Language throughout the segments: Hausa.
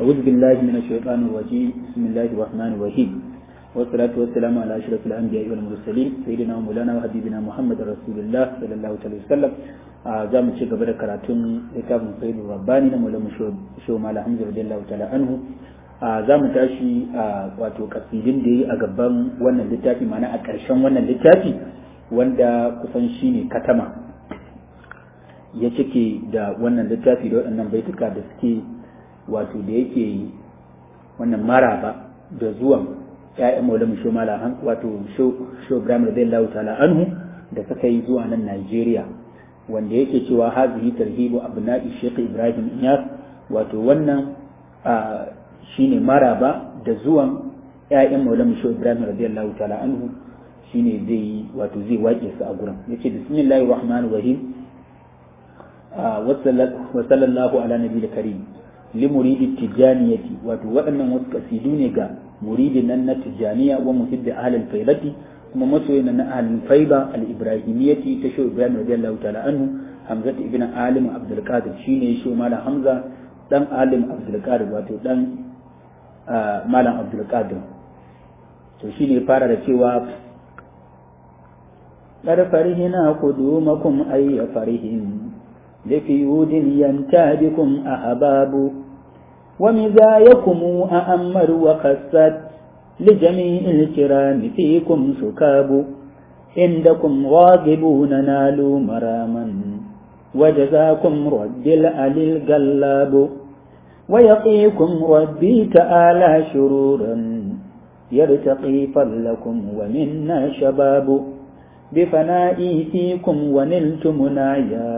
أعوذ بالله من الشيطان الرجيم بسم الله الرحمن الرحيم والصلاة والسلام على أشرف الأنبياء والمرسلين سيدنا مولانا وحبيبنا محمد رسول الله صلى الله عليه وسلم za mu ci gaba da karatun littafin sayyidul rabbani na maulamu shehu mala hamza radiyallahu ta'ala anhu za mu tashi a wato kasidin da yi a gaban wannan littafi ma'ana a ƙarshen wannan littafi wanda kusan shine katama ya cike da wannan littafi da waɗannan baituka da suke wato da yake wannan maraba da zuwan ‘ya'yan maulamu shehu mala wato shehu ibrahim radiyallahu ta'ala anhu da suka yi zuwa nan najeriya wanda yake cewa hazihi tarhibu abna'i Sheikh Ibrahim Iyas wato wannan shine maraba da zuwan ƴaƴan Maulana Sheikh Ibrahim radiyallahu ta'ala anhu shine zai wato zai wake su a gurin yace bismillahir rahmanir rahim wa sallallahu ala nabiyil karim li muridi tijaniyati wato waɗannan wasu kasidu ne ga muridin nan na tijaniya wa muhibbi ahlul faidati kuma masoyin na ahlul faiba al-ibrahimiyyati ta shi ibrahim radiyallahu ta'ala anhu hamza ibn alim abdul qadir shine shi malam hamza dan alim abdul qadir wato dan malam abdul qadir to shine fara da cewa qad farihina qudumakum ay farihin لفيود ينتابكم أحباب ومزايكم أأمر وخست لجميع الكرام فيكم سكاب عندكم راغبون نالوا مراما وجزاكم رد العلي القلاب ويقيكم ربي تعالى شرورا يرتقي فضلكم ومنا شباب بفنائي فيكم ونلت منايا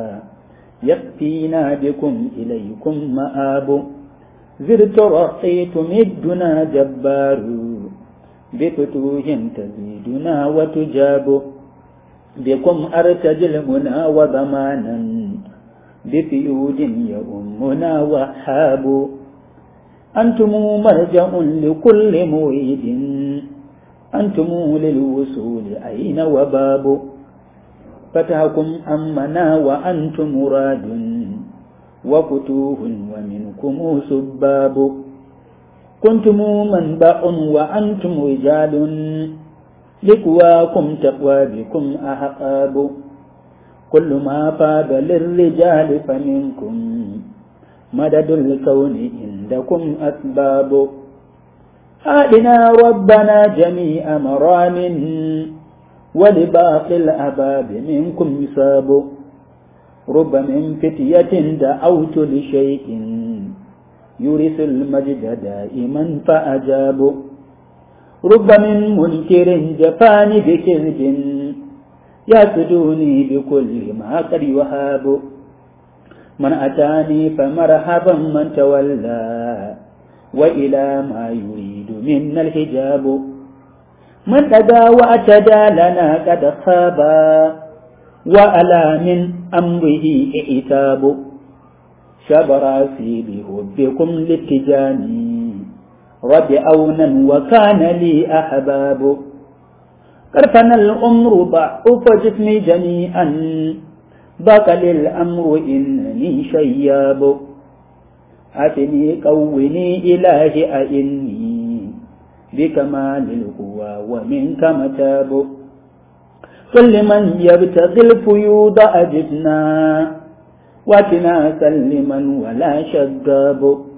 يكفينا بكم إليكم مآب زرت رقيت مدنا جبار بفتوح تزيدنا وتجاب بكم أرتجي المنى وضمانا بفيود يؤمنا وحاب أنتم مرجع لكل مريد أنتم للوصول أين وباب فتحكم أمنا وأنتم مراد وفتوه ومنكم سباب كنتم منبع وأنتم رجال لقواكم تقوى بكم أحقاب كل ما فاب للرجال فمنكم مدد الكون عندكم أسباب آلنا ربنا جميع مرام ولباقي الأباب منكم يصاب رب من فتية دعوت لشيء يورث المجد دائما فأجاب رب من منكر جفاني بكذب يسدوني بكل ما قد وهاب من أتاني فمرحبا من تولى وإلى ما يريد منا الحجاب من أدى واعتدى لنا قد خابا وألا من أمره إعتاب شبراسي بحبكم للتجاني رب أونا وكان لي أحباب قرفنا الأمر ضعف جسمي جميعا ضاق للأمر إنني شياب أتني قوني إلهي أئني بكمال القوى ومنك متاب كل من يبتغي الفيوض أجبنا واتنا سلما ولا شذاب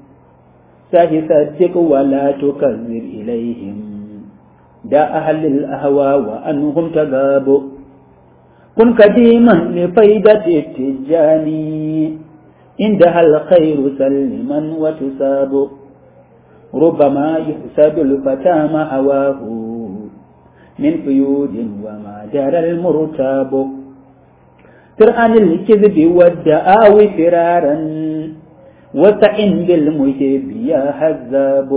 سه صدق ولا تكذب إليهم دا أهل الأهوى وأنهم تغاب كن قديما لفيدة التجاني عندها الخير سلما وتساب ربما يحسب الفتى ما هواه من قيود وما جرى المرتاب فرعن الكذب والدعاوي فرارا وسعن بالمهب يا هذاب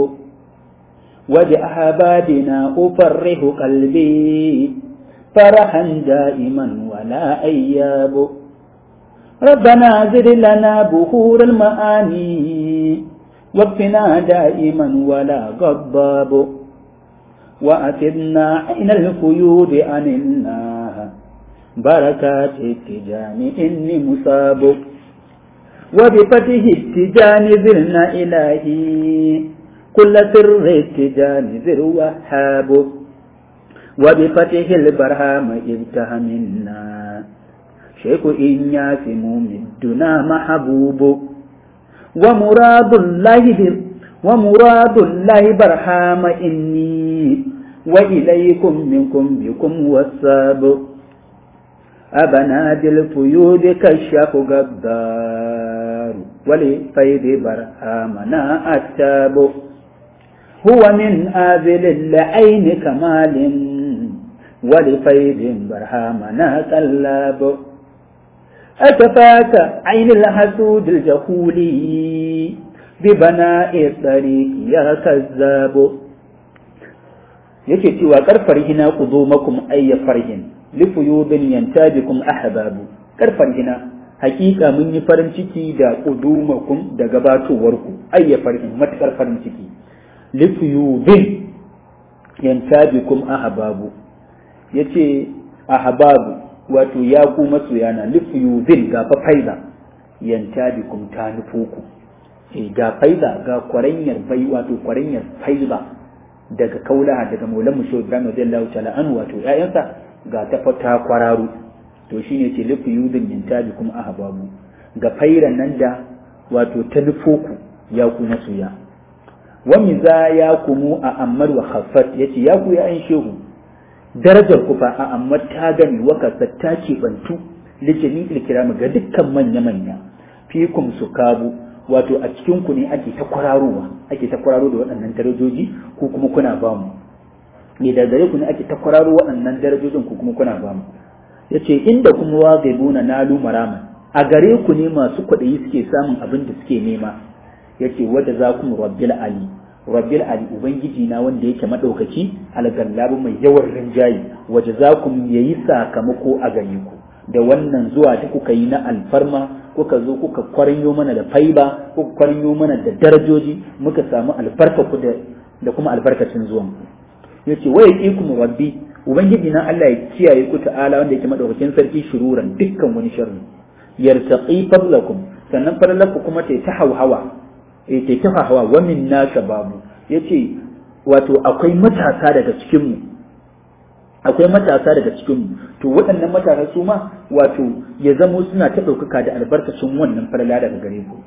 وبأحبابنا أفرح قلبي فرحا دائما ولا أياب ربنا زد لنا بخور المعاني واكفنا دائما ولا غضاب وأتبنا عين القيود عن النار بركات التجان إني مصاب وبفتح التجان ذرنا إلهي كل سر التجان ذر وهاب وبفتح البرهام ابتها منا شيخ إنياس ممدنا محبوب ومراد الله ومراد الله برهام إني وإليكم منكم بكم والساب أبناد الفيود كشف غدار ولفيد برهامنا التاب هو من آذل العين كمال ولفيد برهامنا كلاب أتفاك عين الحسود الجهولي ببناء الطريق يا كذاب yake cewa karfar hina ku zo makum ayya farhin lifuyubin yantabikum ahbabu karfar hina hakika mun yi farin ciki da kudumakum da gabatowarku ayya farhin matakar farin ciki lifuyubin yantabikum ahbabu yace ahbabu wato ya ku masoyana lifuyubin ga fa faida yantabikum ta nufuku eh ga faida ga kwaranyar bai wato kwaranyar faida daga kaulaha daga maulan mu shehu ibrahim radiyallahu ta'ala an wato ƴaƴansa ga ta fata kwararu to shine ce lifu yudin yantabi kuma ahbabu ga fairan nan da wato ta nufoku ya ku masoya wa miza ya kumu a ammar wa khaffat yace ya ku ya an shehu darajar ku fa a ammar ta gani wa kasat ta ce bantu lijami ilkiramu ga dukkan manya manya fikum sukabu wato a cikin ku ne ake ta kwararowa ake ta kwararo da waɗannan darajoji ko kuma kuna ba mu ne da gare ku ne ake ta kwararo waɗannan darajojin ko kuma kuna ba mu yace inda kuma wa gaibuna nalu marama a gare ku ne masu kwaɗayi suke samun abin da suke nema yace wadda za ku rabbil ali rabbil ali ubangiji na wanda yake madaukaki algallabu mai yawan rinjayi waje za ku yayi sakamako a gare ku da wannan zuwa da kuka yi na alfarma kuka zo kuka kwarinyo mana da faiba kuka kwarinyo mana da darajoji muka samu albarka ku da da kuma albarkacin zuwan ku yace wa yaqikum rabbi ubangiji na Allah ya kiyaye ku ta'ala wanda yake madaukakin sarki shururan dukkan wani sharri yartaqi fadlakum sannan fadlaku kuma ta ta hawa eh ta ta hawa wa minna shababu yace wato akwai matasa daga cikin mu akwai matasa daga cikin to waɗannan matasa su ma wato ya zamo suna ta ɗaukaka da albarkacin wannan farla daga gare ku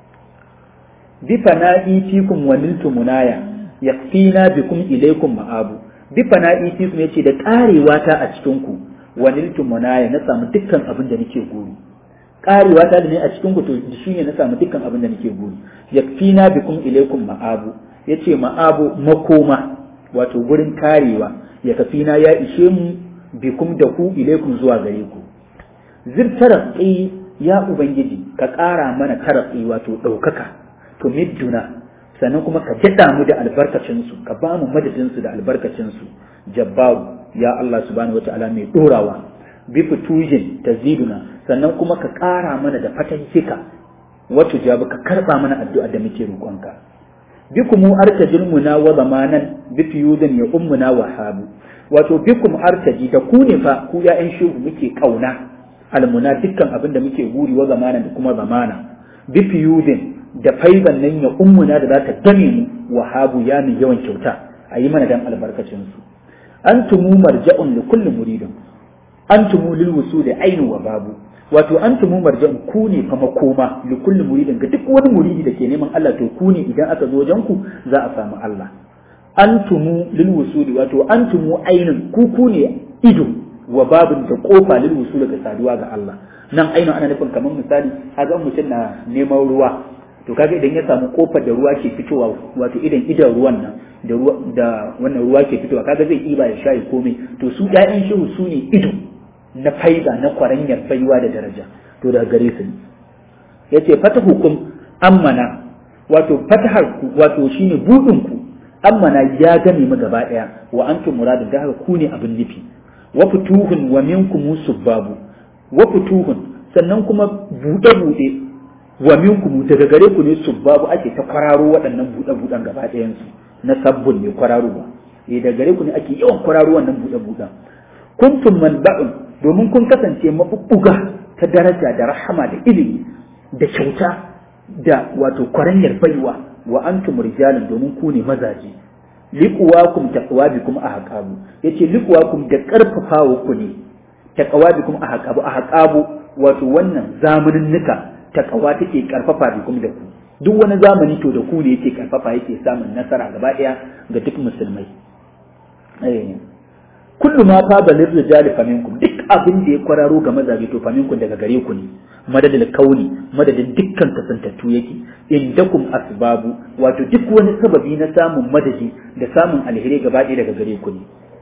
bi fana'i fikum wa niltu munaya yakfina bikum ilaykum ma'abu bi fana'i fikum yace da karewa ta a cikin ku wa niltu munaya na samu dukkan abin da nake guri karewa ta da ne a cikin ku to shine na samu dukkan abin da nake guri yakfina bikum ilaykum ma'abu yace ma'abu makoma wato gurin karewa ya kafina ya ishe mu bikum da ku ilaikum zuwa gare ku zir taratsi ya ubangiji ka ƙara mana taratsi wato ɗaukaka to midduna sannan kuma ka jaɗa mu da albarkacinsu ka ba mu madadinsu da albarkacinsu jabbaru ya Allah subhanahu wata'ala mai ɗorawa bi fitujin taziduna sannan kuma ka ƙara mana da fatahika wato jabu ka karɓa mana addu'a da muke roƙonka bikum artajil muna wa zamanan bi fiyudin ya ummuna wa habu wato bikum artaji da ku ne fa ku ya'yan shehu muke kauna almuna dukkan abin da muke guri wa zamanan da kuma zamana bi fiyudin da faiban nan ya ummuna da za ta game mu wa habu ya mai yawan kyauta a yi mana dan albarkacin su antumu marja'un li kulli muridin antumu lil wusuli ainu wa babu wato antumu marja'un ku ne fa makoma li kulli muridin ga duk wani muridi da ke neman Allah to ku ne idan aka zo wajen ku za a samu Allah antumu lil wusuli wato antumu ainin ku ku ne ido wa babin da kofa lil wusuli ga saduwa ga Allah nan ainu ana nufin kamar misali kaga mutum na neman ruwa to kaga idan ya samu kofar da ruwa ke fitowa wato idan idan ruwan nan da ruwa da wannan ruwa ke fitowa kaga zai iba ya shayi komai to su ƴaƴan shehu su ne ido na faida na kwaranyar baiwa da daraja to daga gare su yace fatahukum ammana wato fatahar ku wato shine budin ku ammana ya game mu gaba daya wa antum muradin da haka ku ne abin nufi wa futuhun wa minkum subbabu wa futuhun sannan kuma bude bude wa minkum daga gare ku ne subbabu ake ta kwararo waɗannan bude budan gaba ɗayan su na sabbun ne kwararowa eh daga gare ku ne ake yawan kwararo wannan bude budan kuntum manba'un domin kun kasance mabubbuga ta daraja da rahama da ilimi da kyauta da wato kwaranyar baiwa wa antum rijalun domin ku ne mazaje liquwakum taqwabikum ahqabu yace liquwakum da karfafawa ku ne taqwabikum ahqabu ahqabu wato wannan zamanin nuka taqwa take karfafa bikum da ku duk wani zamani to da ku ne yake karfafa yake samun nasara gaba daya ga duk musulmai eh kullu ma fa balir rijali faminkum duk abin da ya kwararo ga mazaje to faminkum daga gare ku ne madadin kauni madadin dukkan kasantattu yake indakum asbabu wato duk wani sababi na samun madadi da samun alheri gaba ɗaya daga gare ku ne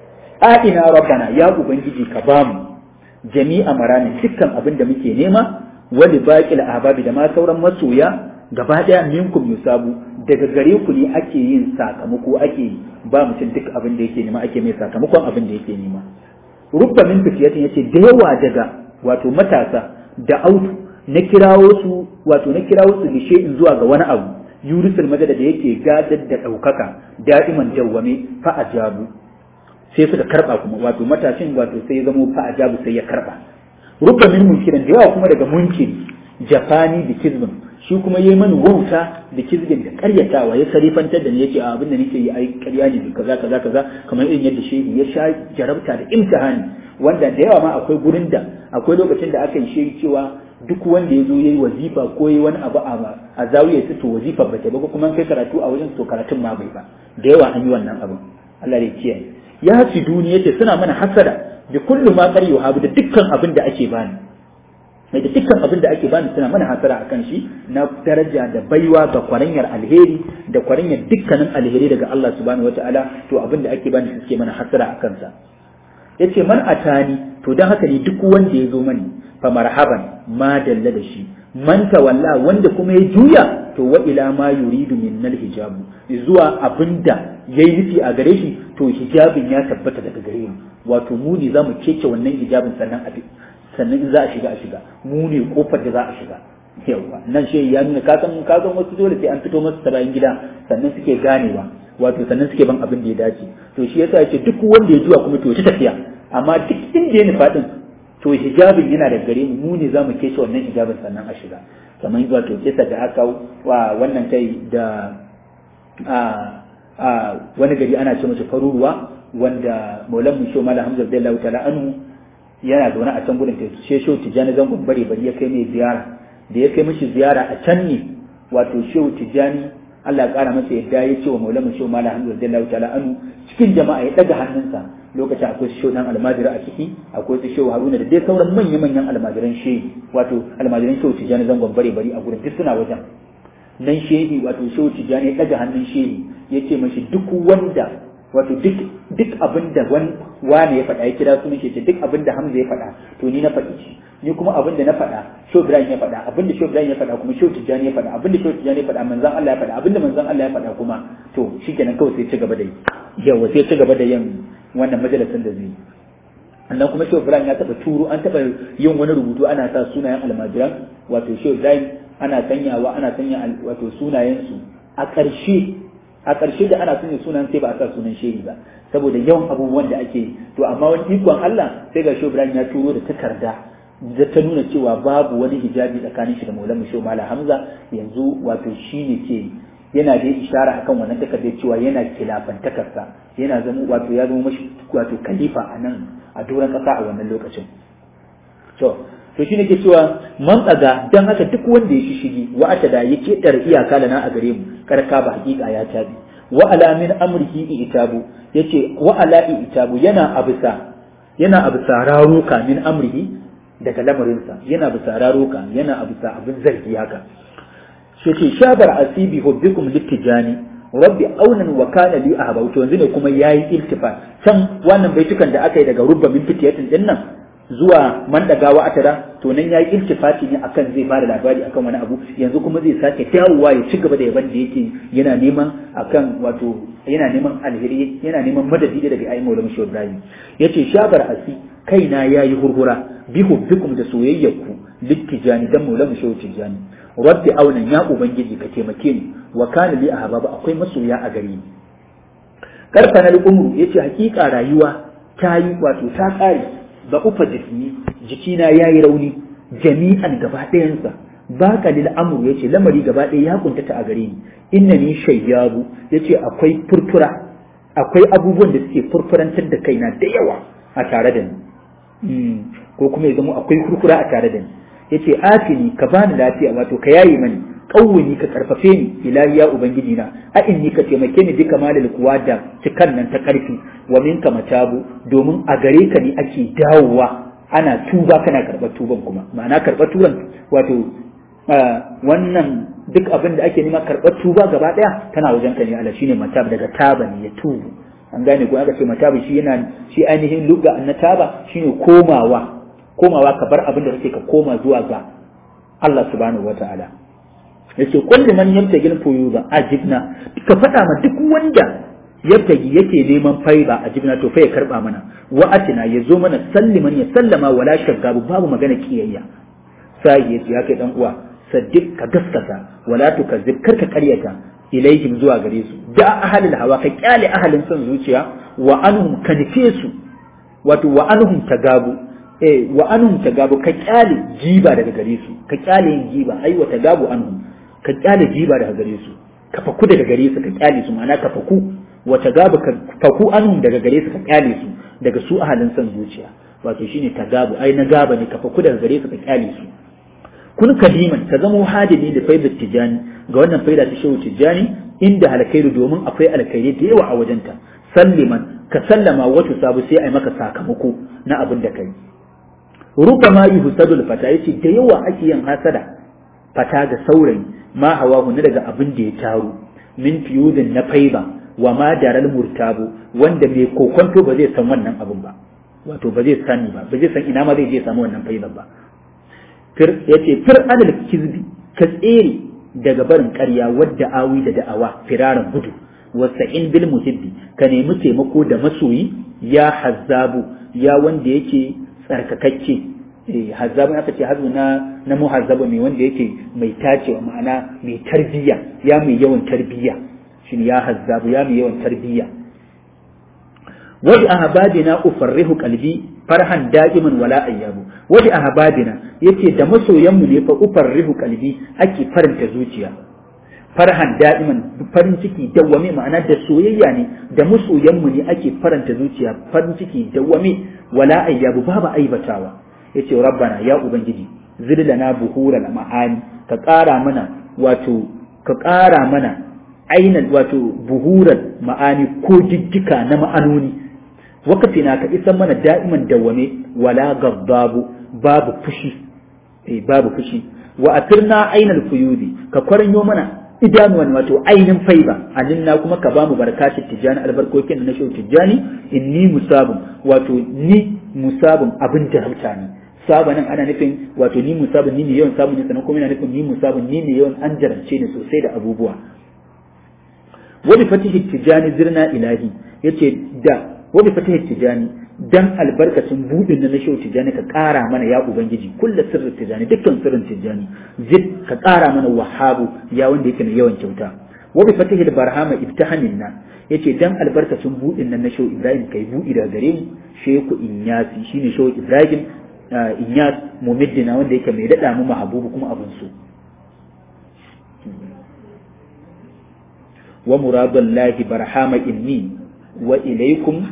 a ina rabbana ya ubangiji ka bamu jami'a marani dukkan abin da muke nema wali baqil ahbabi da ma sauran masoya gaba ɗaya minkum yusabu daga gare ku ne ake yin sakamako ake ba mutum duk abin da yake nema ake mai sakamakon abin da yake nema rubba min fitiyatin yace da yawa daga wato matasa da autu na kirawo su wato na kirawo su lishe in zuwa ga wani abu yurisul madada da yake gadar da ɗaukaka da'iman dawwame fa ajabu sai suka karba kuma wato matashin wato sai ya zamo fa ajabu sai ya karba rubba min munkirin da yawa kuma daga munkiri jafani da kizmin shi kuma yayi mani wauta da kizgin da karyatawa ya sarifantar da ni yake a abin da nake yi ai karya ne kaza kaza kaza kamar irin yadda shehi ya sha jarabta da imtihani wanda da yawa ma akwai gurin da akwai lokacin da aka yi shehi cewa duk wanda ya zo yayi wazifa ko yayi wani abu a zawiya ta to wazifa ba ta ba kuma kai karatu a wajen to karatun ma bai ba da yawa an yi wannan abin Allah ya kiyaye ya hasi duniya ce suna mana hasada da kullu ma qari yuhabu da dukkan abin da ake bani mai da dukkan abin da ake bani suna mana hasara akan shi na daraja da baiwa ga kwaranyar alheri da kwaranyar dukkanin alheri daga Allah subhanahu wataala to abin da ake bani suke mana hasara akan sa yace man atani to dan haka ne duk wanda ya zo mani fa marhaban ma dalla da shi man tawalla wanda kuma ya juya to wa ila ma yuridu minnal hijabu zuwa abinda yayi nufi a gare shi to hijabin ya tabbata daga gare mu wato mu ne zamu kece wannan hijabin sannan a sannan in za a shiga a shiga mu ne kofar da za a shiga yawa nan shi ya nuna ka san ka san wasu dole sai an fito masu ta bayan gida sannan suke ganewa wato sannan suke ban abin da ya dace to shi yasa yace duk wanda ya juya kuma to ta tafiya amma duk inda ya nufa din to hijabin yana da gare mu mu ne zamu kece wannan hijabin sannan a shiga kamar wato kisa da aka wa wannan kai da a a wani gari ana ce masa faruruwa wanda maulan mu shoma da hamza radiyallahu ta'ala anhu yana zaune a can gudun ta she shehu tijjani zangon bare bari ya kai mai ziyara da ya kai mishi ziyara a can ne wato shehu tijjani Allah ya kara masa yadda ya ce wa maulan mu shoma da hamza radiyallahu ta'ala anhu cikin jama'a ya daga hannunsa lokacin akwai su shehu dan almajira a ciki akwai su shehu haruna da dai sauran manya-manyan almajiran shehi wato almajiran shehu tijjani zangon bare bari a gurin duk suna wajen nan shehi wato shehu tijjani ya daga hannun shehi ya ce mashi duk wanda wato duk duk abin da wani ya faɗa ya kira sunan shi duk abin da Hamza ya faɗa to ni na faɗi shi ni kuma abin da na faɗa Shehu Ibrahim ya faɗa abin da Shehu Ibrahim ya faɗa kuma Shehu Tijjani ya faɗa abin da Shehu Tijjani ya faɗa manzon Allah ya faɗa abin da manzon Allah ya faɗa kuma to shikenan kawai sai ci gaba da yi yawa sai ci gaba da yin wannan majalisin da zai yi annan kuma Shehu Ibrahim ya taɓa turu an taɓa yin wani rubutu ana sa sunayen almajiran wato Shehu Ibrahim ana sanyawa ana sanya wato sunayensu a ƙarshe a ƙarshe da ana sanya sunan sai ba a sa sunan shehi ba saboda yawan abubuwan da ake to amma wani ikon Allah sai ga Ibrahim ya turo da takarda da ta nuna cewa babu wani hijabi tsakanin shi da Maulana Shehu Malam Hamza yanzu wato shi ne ke yana da ishara akan wannan takardar cewa yana kilafantakarsa yana zama wato ya zama mashi wato khalifa a nan a doron ƙasa a wannan lokacin to to shine ke cewa man tsaga dan haka duk wanda ya shishigi wa ata da yake dar iyaka lana a gare mu karka ba hakika ya tabi wa ala min amrihi itabu yace wa ala itabu yana abisa yana abisa raruka min amrihi daga lamarinsa yana abisa raruka yana abisa abin zargi haka yace shabar asibi hubbikum littijani rabbi aunan wa kana li ahbau to yanzu ne kuma yayi iltifat can wannan baitukan da aka yi daga rubba min fitiyatin din nan zuwa man dagawa atara to nan yayi iltifati ne akan zai bada labari akan wani abu yanzu kuma zai sake dawowa ya ci gaba da yaban da yake yana neman akan wato yana neman alheri yana neman madadi daga ayi maulana shi Ibrahim yace shabar asi kaina yayi hurhura bi hubbikum da soyayyarku littijani dan maulana shi Tijani rabbi aunan ya ubangiji ka taimake ni wa kana li ahbaba akwai masoya a gare ni karfana al-umru yace hakika rayuwa ta yi wato ta kare da ufa jismi jikina ya yi rauni jami'an gaba ɗayansa baka lil amru yace lamari gaba ɗaya ya kuntata a gare ni innani shayyabu yace akwai furfura akwai abubuwan da suke furfurantar da kaina da yawa a tare da ni ko kuma ya zama akwai furfura a tare da ni yace afini ka bani lafiya wato ka yayi mani kawuni ka karfafe ni ilahi ya ubangiji na a inni ka taimake ni duka malal kuwa da cikan nan ta karfi wa minka matabu domin a gare ka ne ake dawowa ana tuba kana karɓar tuban kuma ma'ana karɓar tuban wato wannan duk abin da ake nema karɓar tuba gaba ɗaya tana wajen ka ne Allah shine matab daga taba ne ya tubu an gane ko aka ce matab shi yana shi ainihin lugga na taba shine komawa komawa ka bar abin da kake ka koma zuwa ga Allah subhanahu wata'ala yace kullu man yabtagil fuyuba ajibna ka faɗa ma duk wanda yabtagi yake neman faiba ajibna to fa ya karba mana wa atina yazo mana salliman ya sallama wala shaggabu babu magana kiyayya sai yace ya kai dan uwa saddiq ka gaskata wala tukazzib kar ka karyata ilaihim zuwa gare su da ahalil hawa ka kyale ahalin son zuciya wa anhum ka nufe su wato wa anhum tagabu eh wa anhum tagabu ka kyale jiba daga gare su ka kyale yin jiba ai wa tagabu anhum ka kyale jiba daga gare su ka faku daga gare su ka kyale su ma'ana ka faku wa tagabu ka faku anhum daga gare su ka kyale su daga su ahalin son zuciya wato shine tagabu ai na gaba ne ka faku daga gare su ka kyale su kun kadiman ka zamo hadimi da faidar tijani ga wannan faida ta shehu tijani inda alkhairu domin akwai alkhairi da yawa a wajenta salliman ka sallama wata sabu sai a yi maka sakamako na abin da kai ruba ma yi husadul fata yace da yawa ake yin hasada fata ga saurayi ma hawa na daga abin da ya taru min fiyudin na faiba wa ma daral murtabu wanda mai kokonto ba zai san wannan abin ba wato ba zai sani ba ba zai san ina ma zai je samu wannan faiban ba ya ce fir adal kizbi ka tsere daga barin ƙarya wadda awi da da'awa firaran gudu wasta'in bil muhibbi ka nemi taimako da masoyi ya hazzabu ya wanda yake tsarkakakke eh hazzabu aka ce hazu na na muhazzabu mai wanda yake mai tacewa ma'ana mai tarbiyya ya mai yawan tarbiyya shin ya hazzabu ya mai yawan tarbiyya wa bi ahbabina ufarrihu qalbi farhan da'iman wala ayyabu wa bi ahbabina yace da masoyanmu ne fa ufarrihu qalbi ake faranta zuciya farhan da'iman farin ciki dawwame ma'ana da soyayya ne da masoyanmu ne ake faranta zuciya farin ciki dawwame wala ayyabu babu aibatawa yace rabbana ya ubangiji zidlana buhural ma'ani ka ƙara mana wato ka ƙara mana ainihin wato buhural ma'ani ko jijjika na ma'anoni wakafina ka isan mana da'iman dawwame wala gaddabu babu fushi eh babu fushi wa atirna ainal fuyudi ka kwaranyo mana idanuwan wato ainin faiba aninna kuma ka bamu barakatun tijani albarkokin na shehu tijani inni musabun wato ni musabun abin jarabta ne sabanin ana nufin wato ni musabun ni ne yawan sabon ne sannan kuma yana nufin ni musabun ni ne yawan an jarabce ne sosai da abubuwa wani fatihi tijani zirna ilahi yace da wani fatihi tijani dan albarkacin budin na shehu tijani ka ƙara mana ya ubangiji kullu sirrin tijani dukkan sirrin tijani zid ka ƙara mana wahabu ya wanda yake mai yawan kyauta wa bi fatihil barhama ibtahanin na yace dan albarkacin budin nan na shehu ibrahim kai budi daga gare mu shehu inyasi shine shehu ibrahim inyas mumiddina wanda yake mai dada mu mahabubu kuma abun so wa muradullahi barhama inni wa ilaikum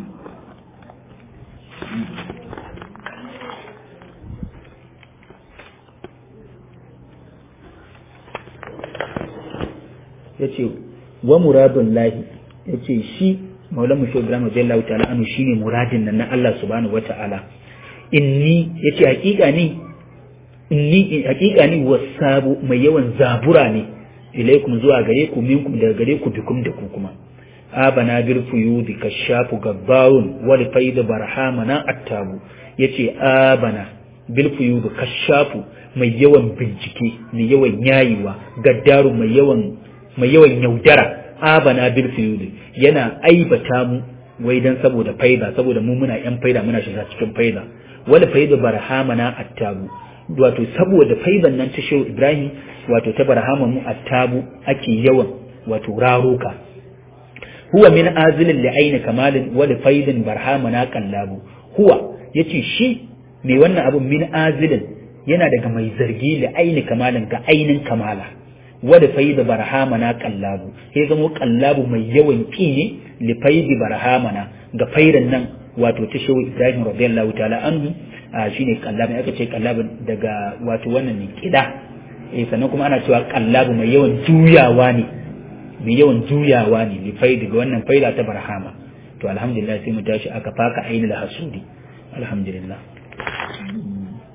ya ce wa muradun lahi ya ce shi maulan mu shi ibrahim jallahu ta'ala anu shine muradin nan na Allah subhanahu wata'ala inni ya ce hakika ni inni hakika ni wasabu mai yawan zabura ne ilaikum zuwa gare ku minkum daga gare ku bikum da ku kuma abana bil fuyudi kashafu gabbarun wal faid barhamana attabu yace abana bil fuyudi kashafu mai yawan bincike mai yawan yayiwa gaddaru mai yawan mai yawan yaudara abana bil fuyudi yana aibata mu wai dan saboda faida saboda mu muna yan faida muna shiga cikin faida wal faid barhamana attabu wato saboda faidan nan ta shehu ibrahim wato ta barhama mu attabu ake yawan wato raruka huwa min azilin li aini kamalin wa li faidin barhamana qallabu huwa yace shi mai wannan abun min azilin yana daga mai zargi li aini kamalin ga ainin kamala wada faida barhamana kallabu sai zamo kallabu mai yawan ki ne li faidi barhamana ga faidan nan wato ta shehu Ibrahim radiyallahu ta'ala anhu shine kallabu aka ce kallabu daga wato wannan ne kida eh sannan kuma ana cewa kallabu mai yawan juyawa ne mai yawan juyawa ne li faidi ga wannan faida ta barhama to alhamdulillah sai mu tashi aka faka ainihin hasudi alhamdulillah